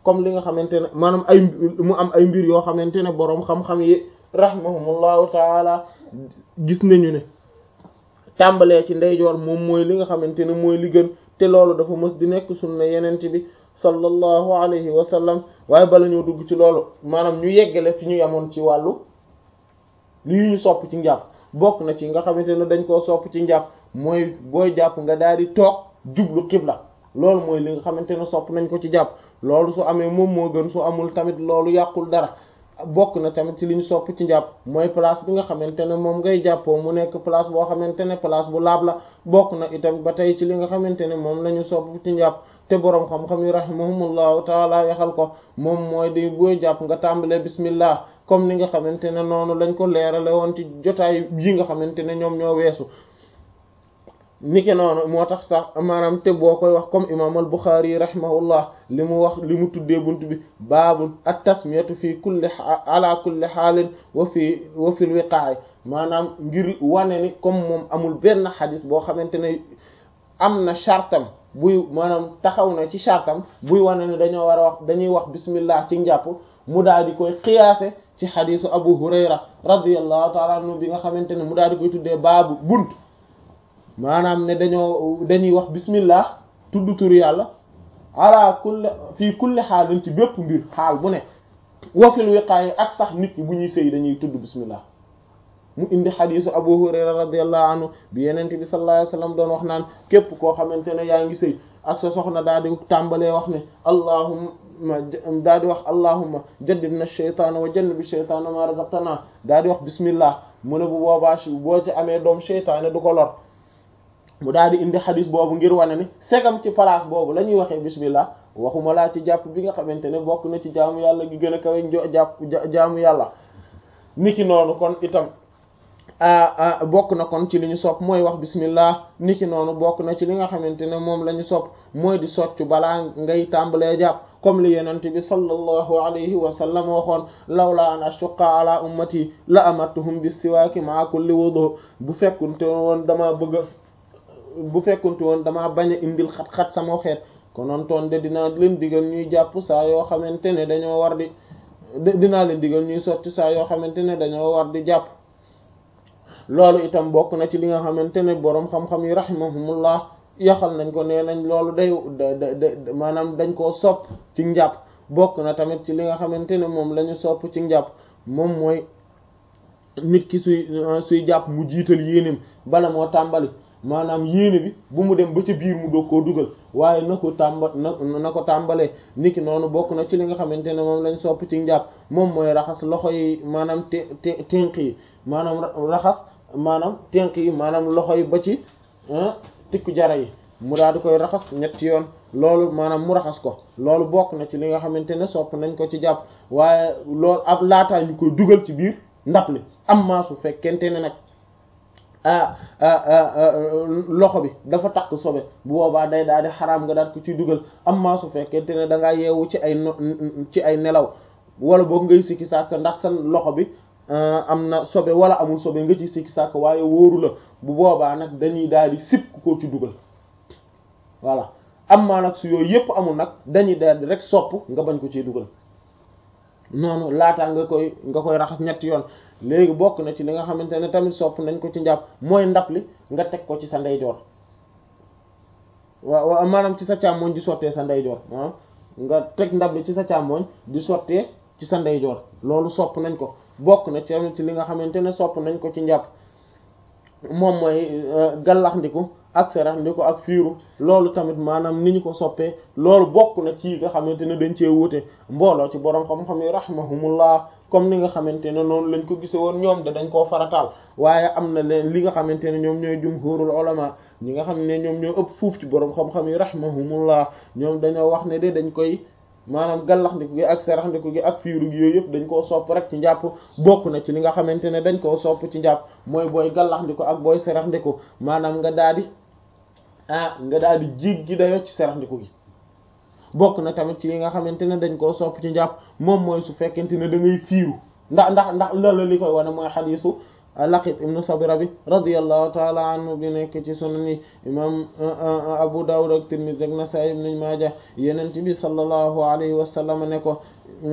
comme li nga xamante ne maanaam ay mu am ay mbir yoo xamante ne boroom xam-xam yi rahimahumullahu taala gis nañu ne tàmbalee ci ndeyjoor moom mooy li nga xamante ne mooy li gën te loolu dafa mës di nekk sunna yenente bi sallallahu alayhi wa sallam waaye bala ñoo dugg ci loolu maanaam ñu yeggale fi ñu yamoon ci wàllu lii ñu sopp ci njàpp bokk na ci nga xamante ne dañ koo sopp ci njàpp mooy booy jàpp nga daal di toog jublu xibla loolu mooy li nga xamante ne sopp nañ ko ci jàpp loolu su amee moom moo gën su amul tamit loolu yàqul dara bokk na tamit ci li ñu sopp ci njàpp mooy place bi nga xamante ne moom ngay jàppoo mu nekk place boo xamante ne place bu laab la bokk na itam ba tey ci li nga xamante ne moom la ñu sopp ci njàpp te boroom xam-xam yi rahimahumullahu taala yaxal ko moom mooy di booy jàpp nga tàmbalee bismillah comme ni nga xamante ne noonu lañ ko leerale woon ci jotaay yi nga xamante ne ñoom ñoo weesu niki noonu moo tax sax maanaam te boo koy wax comme imam al Bukhari rahimahullah li mu wax li mu tuddee bunt bi baabul at tasmiyatu fi kulli ala kulli xaalin wa fi wa fil wiqaay maanaam ngir wane ni comme moom amul benn xadis boo xamante ne am na chartam buy maanaam taxaw na ci chartam buy wane ne dañoo war a wax dañuy wax bismillah ci njàpp mu daal di koy xiyaase ci xadisu Abu Hurayra radiyallahu taala anhu bi nga xamante ne mu daal di koy tuddee baabu bunt maanaam ne dañoo dañuy wax bismillah tudd turu yàlla ala kulli fii kulli xaalin ci bépp mbir xaal bu ne wafil wiqaay ak sax nit ñi bu ñuy sëy dañuy tudd bismillah mu indi xadisu abu hurayra radiyallahu anhu bi yenente bi sallallahu alayhi wasallam doon wax naan képp koo xamante ne yaa ngi sëy ak sa soxna daal di tàmbalee wax ne allahumma daal di wax allahumma jaddibna shaytaana wa jannibi shaytaana ma razaqtana daal di wax bismillah mu ne bu boobaa boo ci amee doom shaytaane du ko lor mu daal di indi xadis boobu ngir wane ni segam ci place boobu la ñuy waxee bismillah waxuma laa ci jàpp bi nga xamante ne bokk na ci jaamu yàlla gi gën a kawe jàpp jaamu yàlla niki noonu kon itam bokk na kon ci li ñu sopp mooy wax bismillah niki noonu bokk na ci li nga xamante ne moom la ñu sopp mooy di soccu balaa ngay tàmbalee jàpp comme li yenente bi sallallahu alayhi wa sallam waxoon lawla an ashuqqa ala ummati la amartuhum bis siwaaki ma kulli wudu bu fekkunte woon dama bëgg bu fekkunte woon damaa bañ a indil xat-xat sama xeet konoon toon de dinaa leen digal ñuy jàpp saa yoo xamante ne dañoo war di dinaa leen digal ñuy sotti saa yoo xamante ne dañoo war di jàpp loolu itam bokk na ci li nga xamante ne boroom xam-xam yi rahimahumullah yaxal nañ ko nee nañ loolu day da maanaam dañ koo sopp ci njàpp bokk na tamit ci li nga xamante ne moom la ñu sopp ci njàpp moom mooy nit ki suy suy jàpp mu jiital yéenem bala moo tàmbali maanaam yéene bi bu mu dem ba ca biir mu doog koo dugal waaye na ko tàmba na na ko tàmbalee niki noonu bokk na ci li nga xamante ne moom lañ sopp ci njàpp moom mooy raxas loxo yi maanaam te te tenq yi maanaam raxas maanaam tenq yi maanaam loxo yi ba ci tikku jara yi mu daal di koy raxas ñetti yoon loolu maanaam mu raxas ko loolu bokk na ci li nga xamante ne sopp nañ ko ci jàpp waaye loolu ab laataa ñu koy dugal ci biir ndab li am maa su fekkente ne nag ah loxo bi dafa takk sobe bu boobaa day daal di xaraam nga daal ko ciy dugal amma su fekkente ne da ngaa yeewu ci ay no ci ay nelaw wala boog ngay sikki sàkk ndax sa loxo bi am na sobe wala amul sobe nga ci sikki sàkk waaye wóoru la bu boobaa nag dañuy daal di sip ko ci dugal voilà amma nag su yooyu yépp amul nag dañuy daal di rek sopp nga bañ ko ciy dugal noonu laataa nga koy nga koy raxas ñetti yoon léegi bokk na ci li nga xamante ne tamit sopp nañ ko ci njàpp mooy ndab li nga teg ko ci sa ndeyjoor waaw waaw maanaam ci sa càmmoñ di sottee sa ndeyjoor ah nga teg ndab li ci sa càmmoñ di sottee ci sa ndeyjoor loolu sopp nañ ko bokk na ci ci li nga xamante ne sopp nañ ko ci njàpp moom mooy gallax ndiku ak serax ndiku ak fiiru loolu tamit maanaam ni ñu ko soppee loolu bokk na ci nga xamante ne dañ cee wuute mbooloo ci boroom xam-xam yi rahimahumullah comme ni nga xamante ne noonu lañ ko gise woon ñoom de dañ koo farataal waaye am na leen li nga xamante ne ñoom ñooy jumhurul ulama ñi nga xam ne ñoom ñoo ëpp fuuf ci boroom xam-xam yi rahimahumullah ñoom dañoo wax ne de dañ koy maanaam gallaxndiku gi ak seraxndiku gi ak fiiru gi yooyu yëpp dañ koo sopp rek ci njàpp bokk na ci li nga xamante ne dañ koo sopp ci njàpp mooy booy gallaxndiku ak booy seraxndiku maanaam nga daal di ah nga daal di jig gi dayoo ci seraxndiku gi bokk na tamit ci li nga xamante ne dañ koo sopp ci njàpp moom mooy su fekkente ne da ngay fiiru ndax ndax ndax loolu li koy wane mooy xadiisu Laqit ibn Sabira bi radiyallahu taala anhu bi nekk ci sunan yi imam Abu Dawud ak Tirmidhi ak Nasa'i ibn Maaja Yonent bi sallallahu alayhi wa sallam ne ko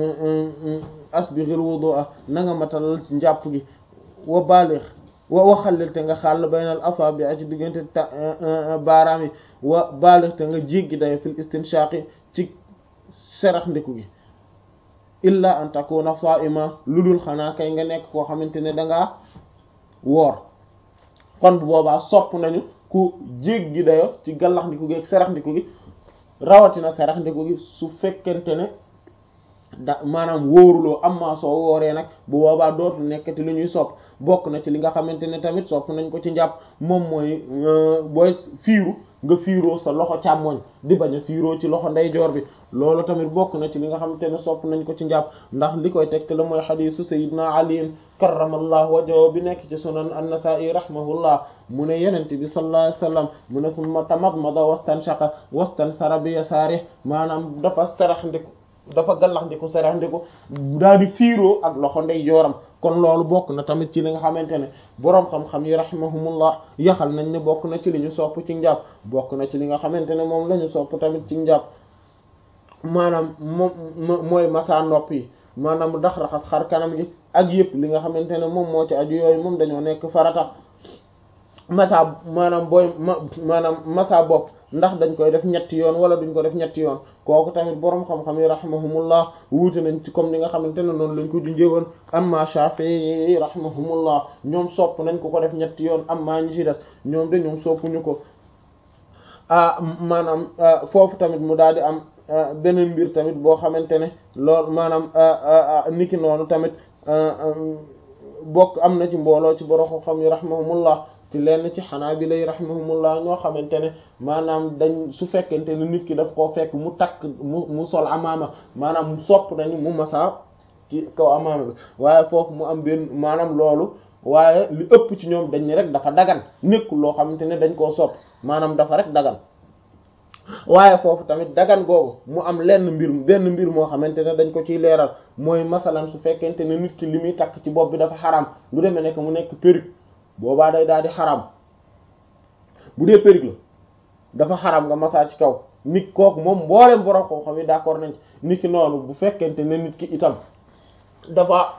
asbighil wudu'a na nga matal njàpp gi wa baligh wa waxallil te nga xàll baynal asabi'a ci diggante baaraam yi wa baligh te nga jéggi day fil istinshaqi ci serax ndiku gi illa an takuna sa'ima lu dul xanaa kay nga nekk koo xamante ne dangaa woor kon bu boobaa sopp nañu ku jéggi dayo ci gallax ndiku gi ak serax ndiku gi rawatina serax ndiku gi su fekkente ne da maanaam wóoruloo amma soo wooree nag bu boobaa dootul nekkati lu ñuy sopp bokk na ci li nga xamante ne tamit sopp nañ ko ci njàpp moom mooy booy fiiru nga fiiroo sa loxo càmmoñ di bañ a fiiroo ci loxo ndeyjoor bi loolu tamit bokk na ci li nga xamante ne sopp nañ ko ci njàpp ndax li koy tegte la mooy xadiisu sayyidina Ali karramallahu wajhahu bi nekk ci sunan an-Nasa'i rahimahullah mu ne yenente bi sallallahu alayhi wasallam mu ne summa tamadmada wastanshaqa wastansara bi yasaari maanaam dafa sarax ndiku dafa gallax ndiku sarax ndiku daal di fiiroo ak loxo ndeyjooram kon loolu bokk na tamit ci li nga xamante ne boroom xam-xam yi rahimahumullah yaxal nañ ne bokk na ci li ñu sopp ci njàpp bokk na ci li nga xamante ne moom la ñu sopp tamit ci njàpp maanaam moom mooy masa nopp yi maanaam ndax raxas xar kanam gi ak yëpp li nga xamante ne moom moo ci aju yooyu moom dañoo nekk farata masa maanaam booy maanaam masa bopp ndax dañ koy def ñetti yoon wala duñ ko def ñetti yoon kooku tamit boroom xam-xam yi rahimahumullah wuute nañ ci comme ni nga xamante ne noonu lañ ko junjee woon amma Shafi'i rahimahumullah ñoom sopp nañ ko ko def ñetti yoon amma ñi ci des ñoom de ñoom soppuñu ko ah maanaam foofu tamit mu daal di am beneen mbir tamit boo xamante ne loolu maanaam niki noonu tamit bokk am na ci mbooloo ci borom xam-xam yi rahimahumullah ci lenn ci Hanaabila yi rahimahumullah ñoo xamante ne maanaam dañ su fekkente ne nit ki daf koo fekk mu takk mu mu sol amaama maanaam mu sopp nañu mu masa ci kaw amaama bi waaye foofu mu am benn maanaam loolu waaye li ëpp ci ñoom dañ ne rek dafa dagan nekkul loo xamante ne dañ koo sopp maanaam dafa rek dagan waaye foofu tamit dagan googu mu am lenn mbir benn mbir moo xamante ne dañ ko ciy leeral mooy masalan su fekkente ne nit ki li muy takk ci bopp bi dafa xaram lu demee nekk mu nekk perruque boobaa day daal di xaram bu dee perruque la dafa xaram nga masa ci kaw nit kooku moom mboolem borom koo xam yi d'accord nañ ci nit ki noonu bu fekkente ne nit ki itam dafa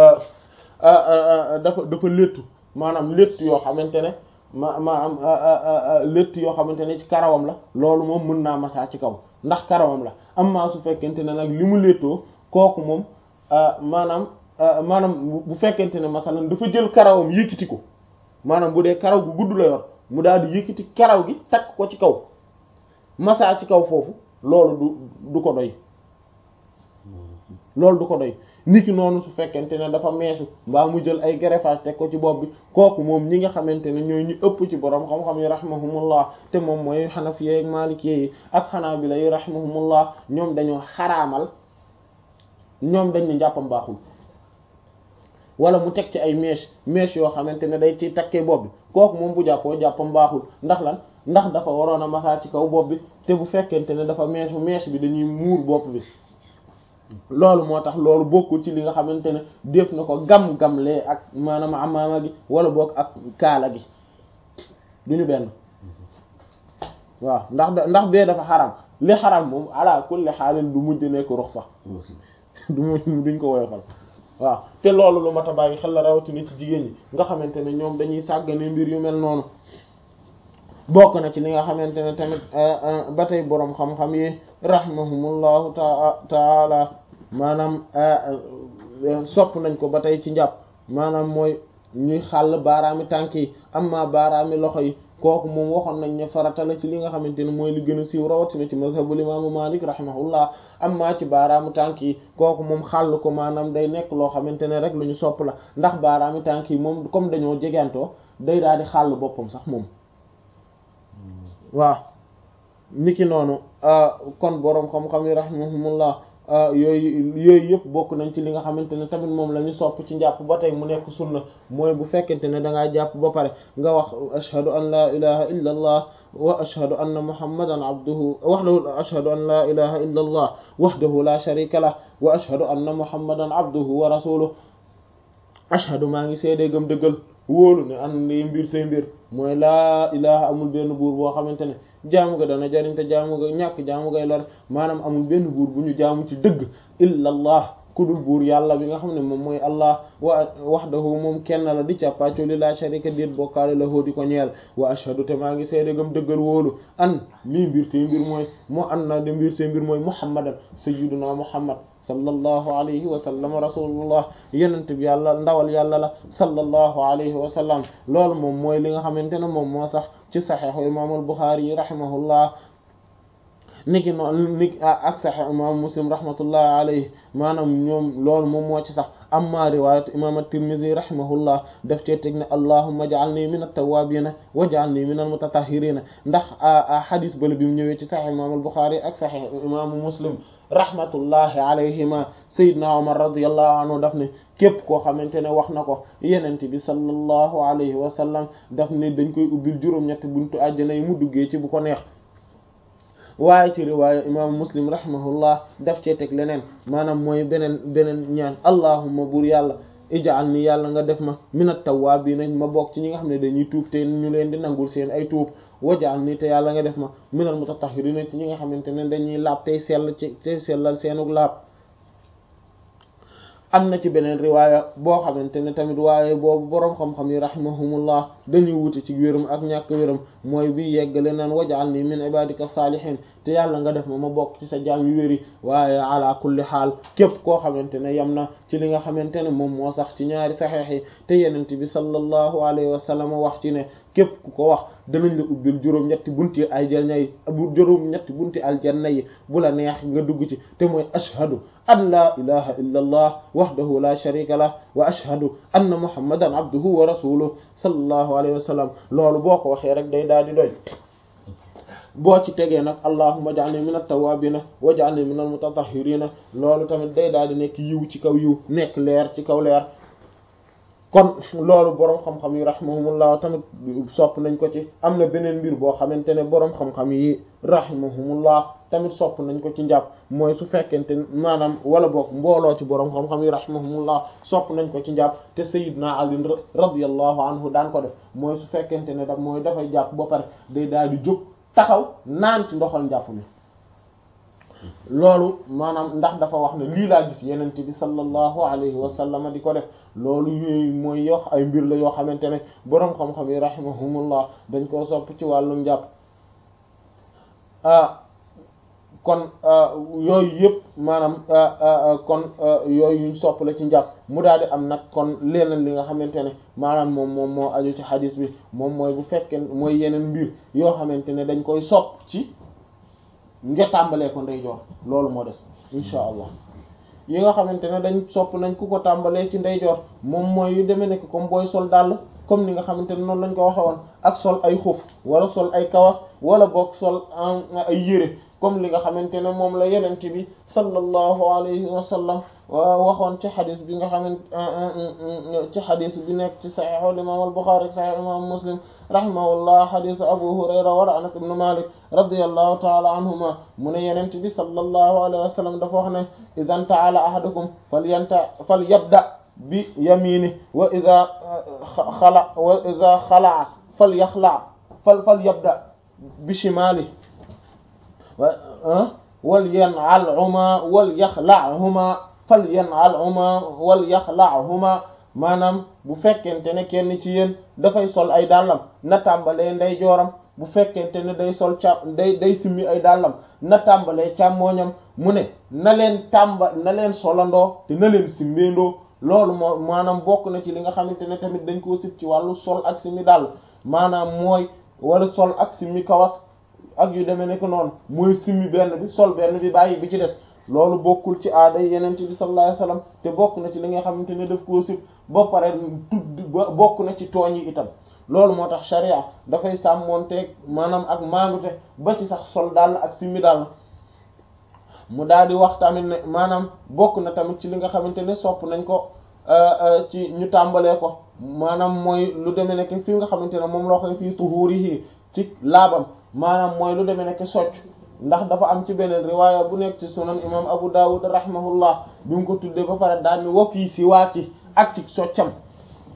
dafa dafa léttu maanaam léttu yoo xamante ne ma maanaam létt yoo xamante ne ci karawam la loolu moom mën naa masaa ci kaw ndax karawam la amma su fekkente ne nag li mu léttoo kooku moom maanaam maanaam bu fekkente ne masalan dafa jël karawam yëkkati ko maanaam bu dee karaw gu gudd la yor mu daal di yëkkati karaw gi takk ko ci kaw masaa ci kaw foofu loolu du du ko doy loolu du ko doy niki noonu su fekkente ne dafa meesu mbaa mu jël ay greffage teg ko ci bopp bi kooku moom ñi nga xamante ne ñooy ñu ëpp ci borom xam-xam yi rahimahumullah te moom mooy xanafiye ak maalikee yi ak xanaabila yi rahimahumullah ñoom dañoo xaraamal ñoom dañ ne njàppam baaxul wala mu teg ci ay mèche mèche yoo xamante ne day ci takkee bopp bi kooku moom bu jàppoo jàppam baaxul ndax lan ndax dafa waroon a masaa ci kaw bopp bi te bu fekkente ne dafa mèche mèche bi dañuy muur bopp bi loolu moo tax loolu bokkul ci li nga xamante ne def na ko gam-gamlee ak maanaam amaama gi wala boog ak kaala gi duñu benn waaw ndax ndax bee dafa xaram li xaram moom ala kulli xaalin du mujj nekk rux sax du mujj duñ ko woyofal waaw te loolu lu mat a bàyyi xel la rawatina ci jigéen ñi nga xamante ne ñoom dañuy sàggane mbir yu mel noonu bokk na ci li nga xamante ne tamit ba tey boroom xam-xam yi rahimahumullahu taala maanaam sopp nañ ko ba tey ci njàpp maanaam mooy ñuy xàll baaraami tànk yi amma baaraami loxo yi kooku moom waxoon nañ ne farata la ci li nga xamante ne mooy li gën a siiw rawatina ci mazhabul imaamu Malik rahimahullah amma ci baaraamu tànk yi kooku moom xàll ko maanaam day nekk loo xamante ne rek lu ñu sopp la ndax baaraami tànk yi moom comme dañoo jegantoo day daal di xàll boppam sax moom waaw niki noonu kon boroom xam-xam yi rahimahumullah yooyu yooyu yëpp bokk nañ ci li nga xamante ne tamit moom la ñu sopp ci njàpp ba tey mu nekk sunna mooy bu fekkente ne da ngaa jàpp ba pare nga wax ashhadu an la ilaha illa allah wa ashhadu anna muhammadan abduhu wahdahu ashhadu an la ilaha illa allah wahdahu la sharika lah wa ashhadu anna muhammadan abduhu wa rasuluhu ashhadu maa ngi seedee gëm dëggal wóolu ne an li mbir say mbir mooy laa ilaha amul benn buur boo xamante ne jaamu ga dana jariñ te jaamu ga ñàkk jaamu gay lor maanaam amul benn buur bu ñu jaamu ci dëgg illa allah kudul buur yàlla bi nga xam ne moom mooy allah wa wahdahu moom kenn la di càppaacoli la sharika déet bokkaale la hoo di ko ñeel wa ashhadu te maa ngi seede gam dëggal wóolu an lii mbir te mbir mooy moo an na de mbir te mbir mooy muhammadan sayyiduna muhammad sallallahu alayhi wa sallam rasulullah yenent bi yàlla ndawal yàlla la sallallahu alayhi wa sallam loolu moom mooy li nga xamante ne moom moo sax ci saxiixu imaamul buxaari yi rahimahullah niki noonu ni ak saxiix imam muslim rahmatullahi alayhi maanaam ñoom loolu moom moo ci sax amma riwayat imam at-tirmidhi rahimahullah daf cee teg ne allahumma ja'alni min at-tawwabina wa ja'alni min al-mutatahhirina ndax hadis bale bi mu ñëwee ci saxiix imam al-bukhari ak saxiix imam muslim rahmatullahi alayhima sayyidna umar radiyallahu anhu daf ne képp koo xamante ne wax na ko yenente bi sallallahu alayhi wa sallam daf ne dañ koy ubbil juróom-ñetti buntu àjjana yi mu duggee ci bu ko neex waaye ci riwaaya imaamu muslim rahimahullah daf cee teg leneen maanaam mooy beneen beneen ñaan allahumma buur yàlla ijaal ni yàlla nga def ma minat tawwaabiina ma bokk ci ñi nga xam ne dañuy tuub te ñu leen di nangul seen ay tuub wajaal ni te yàlla nga def ma minal mutatahhiriina ci ñi nga xamante ne dañuy laab tey sell ci tey sellal seenug laab am na ci beneen riwaaya boo xamante ne tamit waaye boobu boroom xam-xam yi rahimahumullah dañuy wute ci wéram ak ñàkk wéram mooy bi yeggale naan wajaal ni min ibadika saalihin te yàlla nga def ma ma bokk ci sa jaam yu wéri waaye ala kulli xaal képp koo xamante ne yem na ci li nga xamante ne moom moo sax ci ñaari saxeex yi te yenent bi sallallahu alayhi wa sallam wax ci ne képp ku ko wax danañ la ubbil juróom-ñetti bunti aljanna yi juróom-ñetti bunti aljanna yi bu la neex nga dugg ci te mooy ashhadu an la ilaha illa allah wahdahu la sharika lah wa ashhadu anna muhammadan abduhu wa rasuluhu sallallahu alayhi wa sallam loolu boo ko waxee rek day daal di doy boo ci tegee nag allahumma ja'alni min at-tawwabina wa ja'alni min al-mutatahhirina loolu tamit day daal di nekk yiw ci kaw yiw nekk leer ci kaw leer kon loolu boroom xam-xam yi rahimahumullah tamit sopp nañ ko ci am na beneen mbir boo xamante ne boroom xam-xam yi rahimahumullah tamit sopp nañ ko ci njàpp mooy su fekkente maanaam wala boog mbooloo ci boroom xam-xam yi rahimahumullah sopp nañ ko ci njàpp te sayyidna Ali radiyallahu anhu daan ko def mooy su fekkente ne da mooy dafay jàpp ba pare day daal di jóg taxaw naan ci ndoxal njàpp mi loolu maanaam ndax dafa wax ne lii laa gis yenente bi sallallahu alayhi wa sallam di ko def loolu yooyu mooy yox ay mbir la yoo xamante ne boroom xam-xam yi rahimahumullah dañ koo sopp ci wàllum njàpp kon yooyu yëpp maanaam kon yooyu yuñ sopp la ci njàpp mu daal di am nag kon leneen li nga xamante ne maanaam moom moom moo aju ci xadis bi moom mooy bu fekkee mooy yeneen mbir yoo xamante ne dañ koy sopp ci nga tàmbalee ko ndeyjoor loolu moo des insha allah yi nga xamante ne dañ sopp nañ ku ko tàmbalee ci ndeyjoor moom mooy yu demee nekk comme booy sol dàll comme ni nga xamante ne noonu lañ ko waxe woon ak sol ay xuf wala sol ay kawas wala boog sol ay yére comme li nga xamante ne moom la yenent bi sallallahu alayhi wa sallam waxoon ci xadis bi nga xamante ci xadis bi nekk ci saxiixu imam al-Bukhari saxiix imam Muslim rahimahullah xadisu Abu Hurayra war Anas ibn Malik radiyallahu taala anhuma mu ne yenent bi sallallahu alayhi wa sallam dafa wax ne idan ta'ala ahadukum falyanta falyabda bi yamini wa ida xala wa ida xalaa falyaxla fal falyabda bi shimali wal yan'alhuma wal yaxla'huma fal yan'alhuma wal yaxla'huma maanaam bu fekkente ne kenn ci yéen dafay sol ay dàllam na tàmbalee ndey jooram bu fekkente ne day sol ca day day simmi ay dàllam na tàmbalee càmmooñam mu ne na leen tàmba na leen solandoo te na leen simmeendoo loolu moo maanaam bokk na ci li nga xamante ne tamit dañ koo sib ci wàllu sol ak simmi dàll maanaam mooy wala sol ak simmi kawas ak yu demee nekk noonu mooy simmi benn bi sol benn bi bàyyi bi ci des loolu bokkul ci aada yeneen bi sallallahu alayhi wasallam te bokk na ci li nga xamante ne daf koo sib ba pare tudd bokk na ci tooñ yi itam loolu moo tax sharia dafay sàmmoonteeg maanaam ak maandute ba ci sax sol daal ak simmi daal mu daal di wax tamit ne maanaam bokk na tamit ci li nga xamante ne sopp nañ ko ci ñu tàmbalee ko maanaam mooy lu demee nekk fi nga xamante ne moom loo koy fii tuhurihi ci laabam maanaam mooy lu demee nekk socc ndax dafa am ci beneen riwaaya bu nekk ci sunan imam Abu Dawud rahimahullah bi mu ko tuddee ba pare daal ni wa fii si waa ci ak ci soccam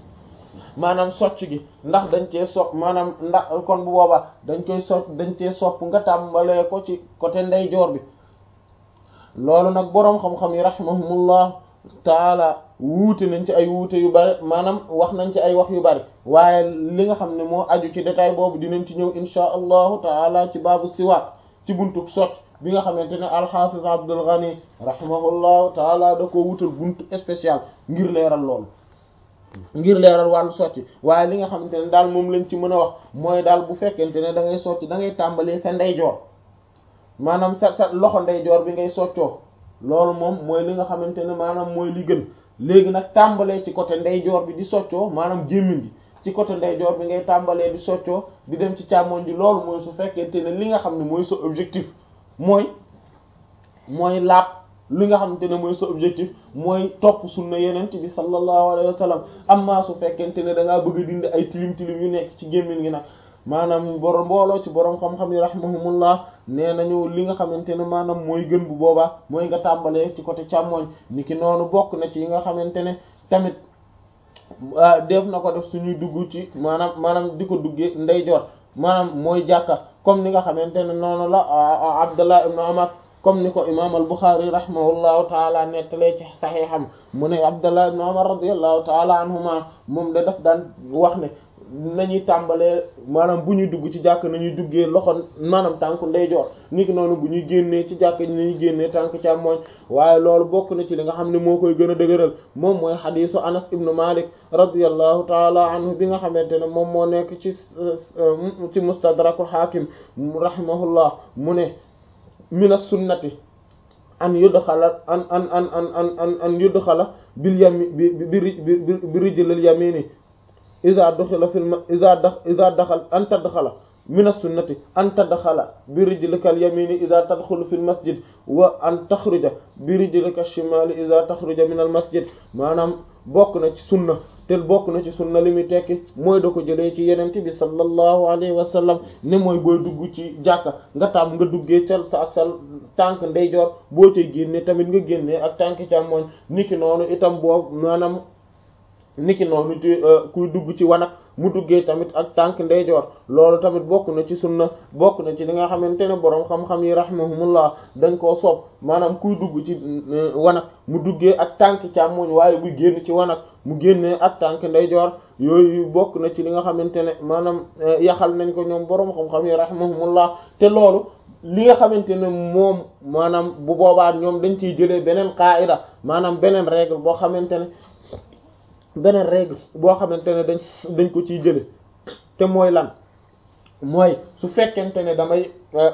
maanaam socc gi ndax dañ cee sopp maanaam ndax kon bu boobaa dañ koy socc dañ cee sopp nga tàmbalee ko ci côté ndeyjoor bi loolu nag boroom xam-xam yi rahimahumullah taala wuute nañ ci ay wuute yu bari maanaam wax nañ ci ay wax yu bari waaye li nga xam ne moo aju ci détail boobu dinañ ci ñëw insha allahu taala ci baabu siwaak ci buntuk socc bi nga xamante ne alxafiz Abdul Ghani rahimahullahu taala da ko wutal buntu spécial ngir leeral loolu ngir leeral wàllu socc waaye li nga xamante ne daal moom lañ ci mën a wax mooy daal bu fekkente ne da ngay socc da ngay tàmbalee sa ndeyjoor maanaam sa sa loxo ndeyjoor bi ngay soccoo loolu moom mooy li nga xamante ne maanaam mooy li gën léegi nag tàmbalee ci côté ndeyjoor bi di soccoo maanaam jémmiñ gi ci côté ndeyjoor bi ngay tàmbalee di soccoo di dem ci càmmoñ ji loolu mooy su fekkente ne li nga xam ne mooy sa objectif mooy mooy laab li nga xamante ne mooy sa objectif mooy topp sunna yenent bi sallallahu alayhi wa sallam amma su fekkente ne da ngaa bëgg a dindi ay tilim tilim yu nekk ci gémmiñ gi nag maanaam borom mbooloo ci borom xam-xam yi rahimahumullah nee nañu li nga xamante ne maanaam mooy gën bu boobaa mooy nga tàmbalee ci côté càmmoñ niki noonu bokk na ci yi nga xamante ne tamit def na ko def suñuy dugg ci maanaam maanaam di ko duggee ndeyjoor maanaam mooy jàkka comme ni nga xamante ne noonu la Abdullah ibn Umar comme ni ko imam al-Bukhari rahimahullahu taala nettalee ci saxiixam mu ne Abdullah ibn Umar radiyallahu taala anhuma moom da daf daan wax ne nañuy tàmbalee maanaam bu ñuy dugg ci jàkk nañuy duggee loxo maanaam tànku ndeyjoor niki noonu bu ñuy génnee ci jàkk nañuy génnee tànku càmmooñ waaye loolu bokk na ci li nga xam ne moo koy gën a dëgëral moom mooy xadiisu Anas ibnu Malik radiyallahu taala anhu bi nga xamante ne moom moo nekk ci ci mustadrakul hakim rahimahullah mu ne min as-sunnati an yudxala an an an an an an yudxala bil yami bi bi bi rijlil yamini iza duxila fil ma iza dax iza daxal an tadxala min as-sunnati an tadxala bi rijlika al-yamini iza tadxulu fil masjid wa an taxruja bi rijlika ash-shimali iza taxruja min al-masjid maanaam bokk na ci sunna te bokk na ci sunna li muy tekki mooy da ko jëlee ci yenent bi sallallahu alayhi wa sallam ne mooy booy dugg ci jàkka nga tam nga duggee cal sa ak sa tànk ndeyjoor boo cay génne tamit nga génnee ak tànk càmmooñ niki noonu itam boobu maanaam niki noonu ci kuy dugg ci wanag mu duggee tamit ak tànk ndeyjoor loolu tamit bokk na ci sunna bokk na ci li nga xamante ne boroom xam-xam yi rahimahumullah dañ koo soob maanaam kuy dugg ci wanag mu duggee ak tànk càmmoñ waaye buy génn ci wanag mu génnee ak tànk ndeyjoor yooyu bokk na ci li nga xamante ne maanaam yaxal nañ ko ñoom boroom xam-xam yi rahimahumullah te loolu li nga xamante ne moom maanaam bu boobaa ñoom dañ ciy jëlee beneen qaida maanaam beneen règle boo xamante ne beneen règle boo xamante ne dañ dañ ko ciy jële te mooy lan mooy su fekkente ne damay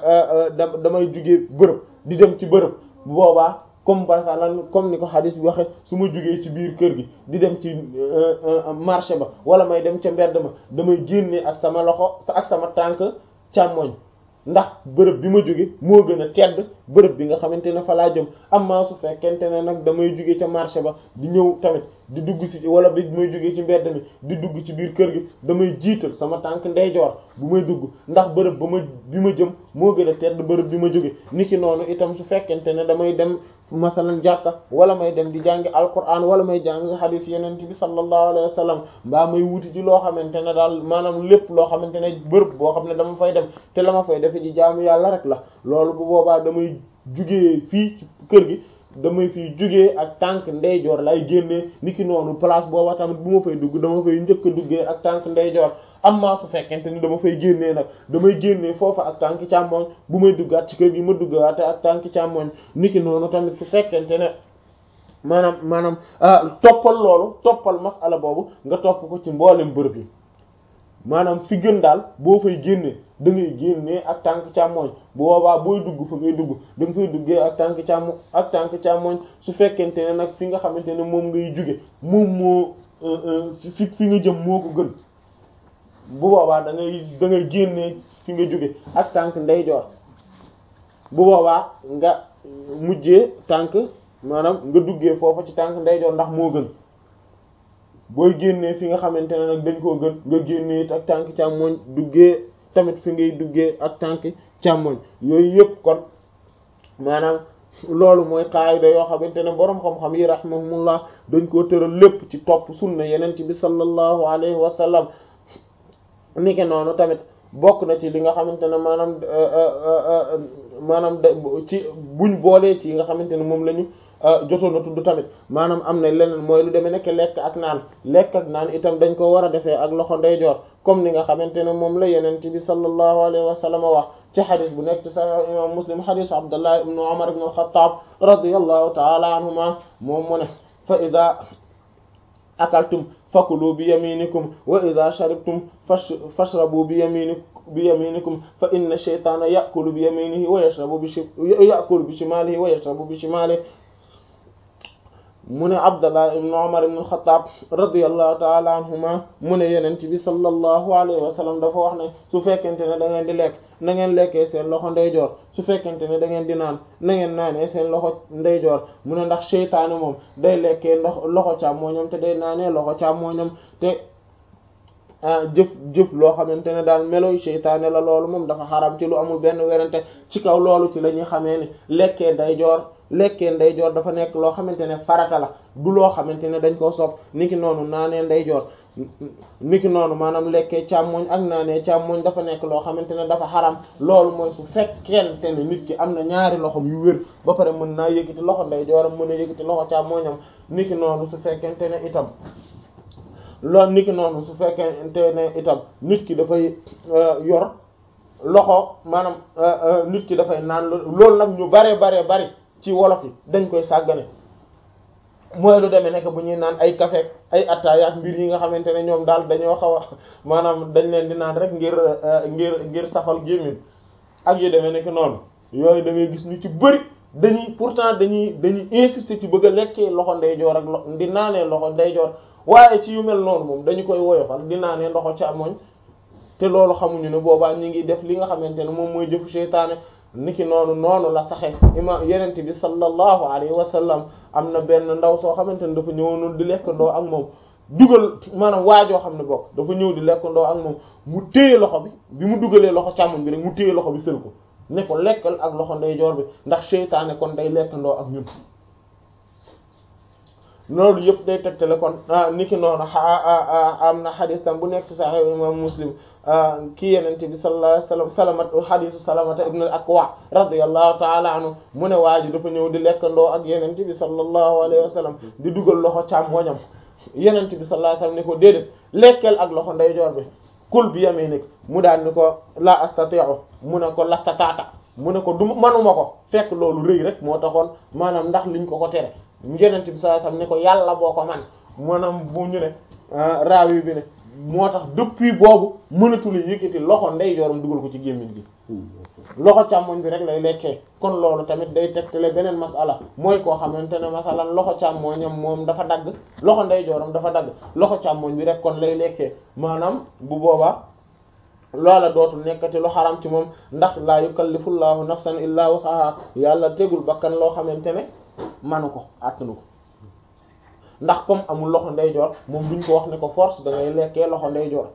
damay jugee bërëb di dem ci bërëb bu boobaa comme par exemple comme ni ko hadis bi waxe su ma jugee ci biir kër gi di dem ci marché ba wala may dem ca mbedd ma damay génne ak sama loxo ak sama tànk càmmoñ ndax bërëb bi ma jóge moo gën a tedd bërëb bi nga xamante ne fa laa jëm amma su fekkente ne nag damay jóge ca marché ba di ñëw tamit di dugg ci wala bi may jóge ci mbedd mi di dugg ci biir kër gi damay jiital sama tànk ndeyjoor bu may dugg ndax bërëb ba ma bi ma jëm moo gën a tedd bërëb bi ma jóge niki noonu itam su fekkente ne damay dem masalan jàkka wala may dem di jàngi alquran wala may jàngi hadith yeneen bi sallallahu alayhi wa sallam mbaa may wuti ci loo xamante ne daal maanaam lépp loo xamante ne bërëb boo xam ne dama fay dem te la ma fay defe ji jaamu yàlla rek la loolu bu boobaa damay jugee fii ci kër gi damay fiy jugee ak tànk ndeyjoor lay génnee niki noonu place booba tamit bu ma fay dugg dama fay njëkk a duggee ak tànk ndeyjoor amma su fekkente ni dama fay génnee nag damay génnee foofa ak tànk càmmoñ bu may duggaat ci kër gi ma duggaate ak tànk càmmoñ niki noonu tamit su fekkente ne maanaam maanaam toppal loolu toppal masala boobu nga topp ko ci mboolem bërëb yi maanaam fi gën daal boo fay génnee da ngay génnee ak tànk càmmoñ bu boobaa booy dugg fa ngay dugg da nga fay duggee ak tànk càmmo ak tànk càmmoñ su fekkente ne nag fi nga xamante ne moom ngay jóge moom moo fi fi nga jëm moo ko gën bu boobaa da ngay da ngay génnee fi nga jóge ak tànk ndeyjoor bu boobaa nga mujjee tànk maanaam nga duggee foofa ci tànk ndeyjoor ndax moo gën booy génnee fi nga xamante ne nag dañ koo gën nga génnee it ak tànk càmmoñ duggee tamit fi ngay duggee ak tànk càmmoñ yooyu yëpp kon maanaam loolu mooy qaayida yoo xamante ne boroom xam-xam yi rahimahumullah dañ koo tëral lépp ci topp sunna yeneen ci bi sallallahu alayhi wa sallam niki noonu tamit bokk na ci li nga xamante ne maanaam maanaam ci buñ boolee ci nga xamante ne moom la ñu jotoon a tudd tamit maanaam am na leneen mooy lu demee nekk lekk ak naan lekk ak naan itam dañ ko war a defee ak loxo ndeyjoor comme ni nga xamante ne moom la yeneen ci bi sallallahu alayhi wa sallam wax ci xadis bu nekk ci sahih imam muslim xadis abdullah ibnu umar ibn al-khattab radiyallahu ta'ala anhuma moom mu ne fa ida akaltum fakulu bi yaminikum wa ida sharibtum fashrabu bi yaminikum bi yaminikum fa inna shaytana ya'kulu bi yaminihi wa yashrabu bi ya'kulu bi shimalihi wa yashrabu bi shimalihi mu ne Abdallah ibn Umar ibn al-Khattab radiyallahu ta'ala anhuma mu ne yeneen bi sallallahu alayhi wa sallam dafa wax ne su fekkente ne da ngeen di lekk na ngeen lekkee seen loxo ndeyjoor su fekkente ne da ngeen di naan na ngeen naanee seen loxo ndeyjoor mu ne ndax seytaane moom day lekkee ndox loxo càmmooñam te day naanee loxo càmmooñam te jëf jëf loo xamante ne daal meloy seytaane la loolu moom dafa xaram ci lu amul benn werante ci kaw loolu ci la ñuy xamee ni lekkee ndeyjoor lekkee ndeyjoor dafa nekk loo xamante ne farata la du loo xamante ne dañ koo sopp niki noonu naanee ndeyjoor niki noonu maanaam lekkee càmmoñ ak naanee càmmoñ dafa nekk loo xamante ne dafa xaram loolu mooy su fekkente ne nit ki am na ñaari loxom yu wér ba pare mën naa yëkkati loxo ndeyjooram mën a yëkkati loxo càmmoñam niki noonu su fekkente ne itam loolu niki noonu su fekkente ne itam nit ki dafay yor loxo maanaam nit ki dafay naan loolu nag ñu bare bare bari ci wolof yi dañ koy sàggane mooy lu demee nekk bu ñuy naan ay café ay attaaya ak mbir yi nga xamante ne ñoom daal dañoo xaw a maanaam dañ leen di naan rek ngir ngir ngir safal gémmiñ ak yu demee nekk noonu yooyu da ngay gis ñu ci bëri dañuy pourtant dañuy dañuy insister ci bëgg a lekkee loxo ndeyjoor ak lo di naanee loxo ndeyjoor waaye ci yu mel noonu moom dañu koy woyofal di naanee loxo càmmoñ te loolu xamuñu ne boobaa ñu ngi def li nga xamante ne moom mooy jëfu seytaane niki noonu noonu la saxe ima yenente bi sallallahu alayhi wa sallam am na benn ndaw soo xamante ne dafa ñëwoon di lekkandoo ak moom dugal maanaam waajoo xam ne bokk dafa ñëw di lekkandoo ak moom mu téye loxo bi bi mu dugalee loxo càmmoñ bi rek mu téye loxo bi fël ko ne ko lekkal ak loxo ndeyjoor bi ndax seytaane kon day lekkandoo ak ñun loolu yëpp day tegtale kon niki noonu am na xadis tam bu nekk ci Sahih imam Muslim kii yenente bi sallallahu alayhi wasallam salamat xadisu salamata ibn al-Akwa radiyallahu ta'ala anhu mu ne waa ji dafa ñëw di lekkandoo ak yenente bi sallallahu alayhi wasallam di dugal loxo càmmoñam yenente bi sallallahu alayhi wasallam ne ko déedéet lekkeel ak loxo ndeyjoor bi kul bi yaminik mu daan ni ko la astati'u mu ne ko lastataata mu ne ko du manuma ko fekk loolu rëy rek moo taxoon maanaam ndax liñ ko ko tere yenente bi sallallahu alayhi wasallam ne ko yàlla boo ko man maanaam bu ñu ne raawi bi ne moo tax depuis boobu mënatul yëkkati loxo ndeyjooram dugal ko ci gémmiñ gi loxo càmmoñ bi rek lay lekkee kon loolu tamit day tegtale beneen masala mooy koo xamante ne masalan loxo càmmoñam moom dafa dagg loxo ndeyjooram dafa dagg loxo càmmoñ bi rek kon lay lekkee maanaam bu boobaa loola dootul nekkati lu xaram ci moom ndax laa yukallifullahu nafsan illa wusaha yàlla tegul bakkan loo xamante ne manu ko attanu ko ndax comme amul loxo ndeyjoor moom duñ ko wax ne ko force da ngay lekkee loxo ndeyjoor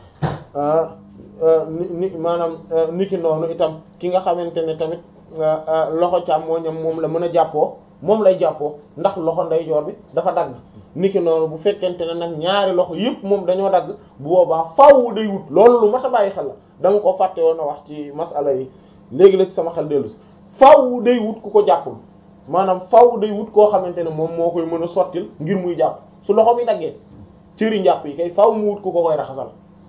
ni maanaam niki noonu itam ki nga xamante ne tamit loxo càmmooñam moom la mën a jàppoo moom lay jàppoo ndax loxo ndeyjoor bi dafa dagg niki noonu bu fekkente ne nag ñaari loxo yëpp moom dañoo dagg bu boobaa faaw day wut loolu lu mat a bàyyi xel la dama ko fàtte woon a wax ci masala yi léegi la ci sama xel dellu si faaw day wut ku ko jàppul maanaam faaw day wut koo xamante ne moom moo koy mën a sottil ngir muy jàpp su loxo mi daggee cëri njàpp yi kay faaw mu wut ku ko koy raxasal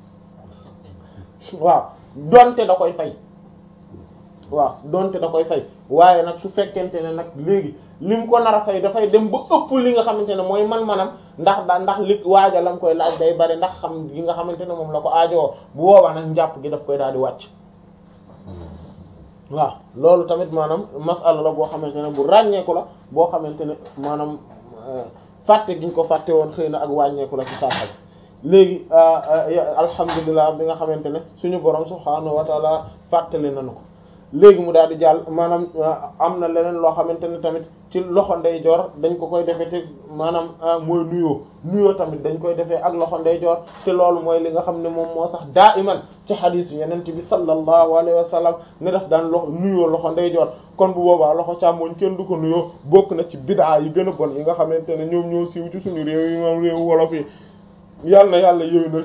waaw donte da koy fay waaw donte da koy fay waaye nag su fekkente ne nag léegi lim ko nar a fay dafay dem ba ëpp li nga xamante ne mooy man-manam ndax da ndax li waaja la nga koy laaj day bari ndax xam gi nga xamante ne moom la ko aajowoo bu boobaa nag njàpp gi daf koy daal di wàcc waaw loolu tamit maanaam masala la boo xamante ne bu ràññeeku la boo xamante ne maanaam fàtte giñ ko fàtte woon xëy na ak wàññeeku la ci saaxal léegi alhamdulilah bi nga xamante ne suñu borom subhaanahu wa taala fàttali nañu ko léegi mu daal di jàll maanaam am na leneen loo xamante ne tamit ci loxo ndeyjoor dañ ko koy defee te maanaam mooy nuyoo nuyoo tamit dañ koy defee ak loxo ndeyjoor te loolu mooy li nga xam ne moom moo sax daa iman ci xadiis yeneen bi sallallahu alayhi wa sallam ne daf daan loxo nuyoo loxo ndeyjoor kon bu boobaa loxo càmmoñ kenn du ko nuyoo bokk na ci bidaa yi gën a bon yi nga xamante ne ñoom ñoo siiw ci suñu réew yi moom réewu wolof yi yàlla na yàlla yéwénal